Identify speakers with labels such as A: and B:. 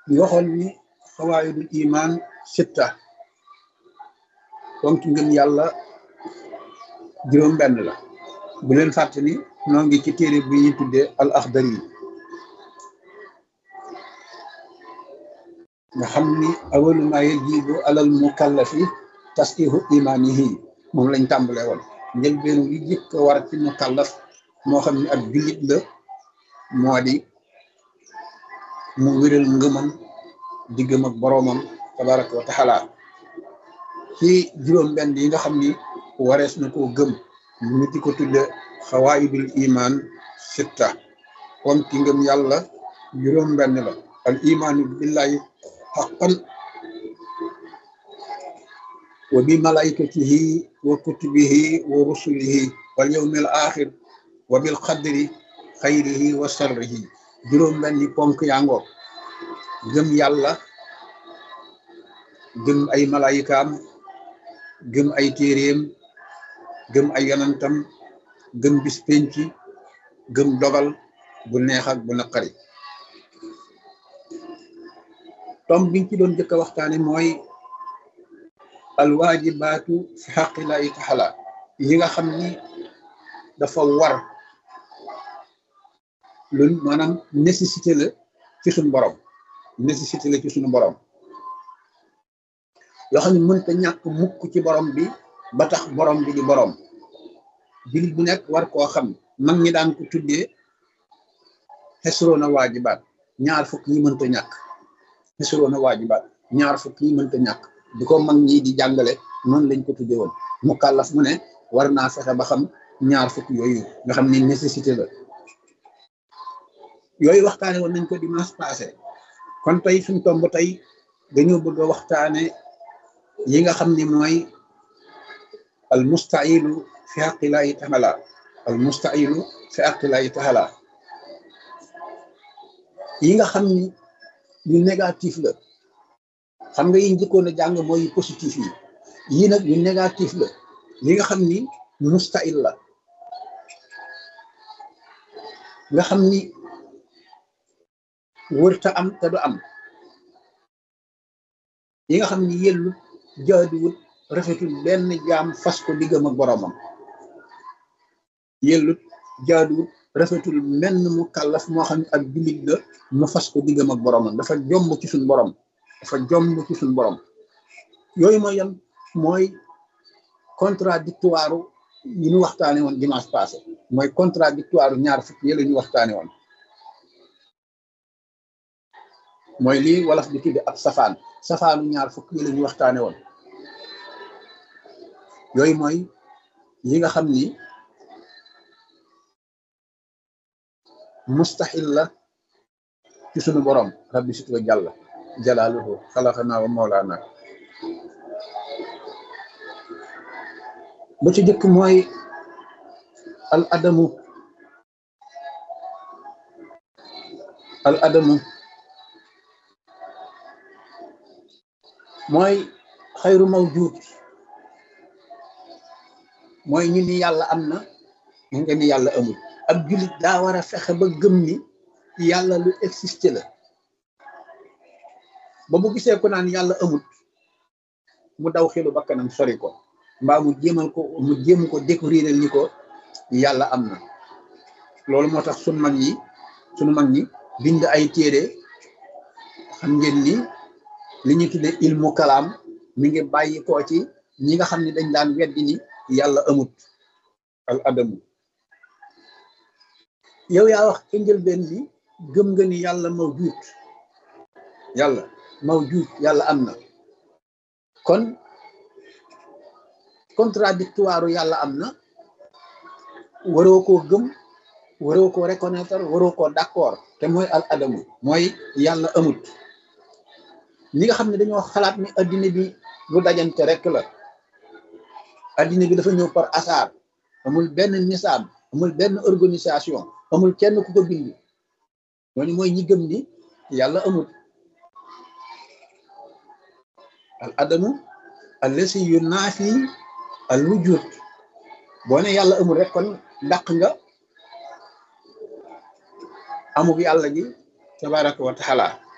A: ñu waxoon ni xawaayidul iman sitta ponk ngëm yàlla juróom benn la bu leen fàtte ni noo ngi ci téere bi ñu tuddee al axdari yi nga xam ni awalu ma yajibu alal mukallafi tasqihu imanihi moom lañ tàmbale woon njëlbeenu li jëkk a war ci mukallaf moo xam ni ak jullit la moo di mu wéral ngëmam diggam ak boroomam tabaraka wa taala ci juróom benn yi nga xam ni warees na koo gëm ñu di ko tudde xawaayidul iman sitta kon ki ngëm yàlla juróom benn la al imaanu billahi xaqan wa bi malaikatihi wa kutubihi wa rusulihi wal yawmil axir wa bil qadri xayrihi wa sarrihi juróom benni ponk yangoog gëm yàlla gëm ay malaayikaam gëm ay téeréem gëm ay yonantam gëm bis penc gëm dogal bu neex ak bu naqari tom biñ ci doon jëkk a waxtaane mooy alwaajibaatu fi xaqillahi taala yi nga xam ni dafa war loolu maanaam nécessité la ci suñu borom nécessité la ci suñu borom yoo xam ne mënta ñàkk mukk ci borom bi ba tax borom bi di borom jullit bu nekk war koo xam mag ñi daan ko tuddee xesroona waajibaat ñaar fukk yi mënta ñàkk xesroona waajibaat ñaar fukk yi mënta ñàkk di ko mag ñi di jàngale noonu lañ ko tuddee woon mu kàllaf mu ne war naa fexe ba xam ñaar fukk yooyu nga xam ni nécessité la yooyu waxtaane woon nañ ko dimanche passé kon tey suñ tomb tey dañoo bëgg a waxtaane yi nga xam ni mooy al mustailu fi haqillahi taala al mustailu fi haqillahi taala yi nga xam ni yu négatif la xam nga yi njëkkoon a jàng mooy yu positif yi yii nag yu négatif la yi nga xam ni mustail la nga xam ni wërta am te du am yi nga xam ni yellu jaaduwut rafetul benn jaam fas ko diggam ak boroomam yellut jaaduwut rafetul menn mu kàllaf moo xam ne ak jullit la mu fas ko diggam ak boroomam dafa jomb ci suñ borom dafa jomb ci suñ borom yooyu mooy yan mooy contradictoire yi ñu waxtaane woon dimanche passé mooy contradictoire ñaar fukk yi la ñu waxtaane woon mooy lii wolof di tudde ab safaan safaanu ñaar fukk yi la ñu waxtaane woon yooyu mooy yi nga xam ni mustaxil la ci sunu borom rabbi sit wa jàlla jalaaluhu xalaqana wa mawlaana ba ci jëkk mooy al adamu al adamu mooy xayru mawjuud mooy ñu ni yàlla am na ñu nga ni yàlla amul ab jullit daa war a fexe ba gëm ni yàlla lu existe la ba mu gisee ko naan yàlla amul mu daw xelu bakkanam sori ko mbaa mu jéemal ko mu jéem ko découvrir ni ko yàlla am na loolu moo tax sunu mag yi sunu mag ñi bind ay téere xam ngeen ni li ñu tudde ilmu kalaam mi ngi bàyyi koo ci ñi nga xam ne dañ daan weddi ni yàlla amut al adamu yow yaa wax ca njëlbeen bi gëm nga ni yàlla mawjuud yàlla mawjuud yàlla am na kon contradictoire yàlla am na waroo koo gëm waroo koo reconnaître waroo koo d'accord te mooy al adamu mooy yàlla amut ñi nga xam ne dañoo xalaat ni addina bi lu dajante rek la addina bi dafa ñëw par hasard amul benn nisaab amul benn organisation amul kenn ku ko bind ñooñu mooy ñi gëm ni yàlla amul al adamu allasi yu naafi al wujud boo ne yàlla amul rek kon dàq nga amul yàlla gi tabaraka wa taala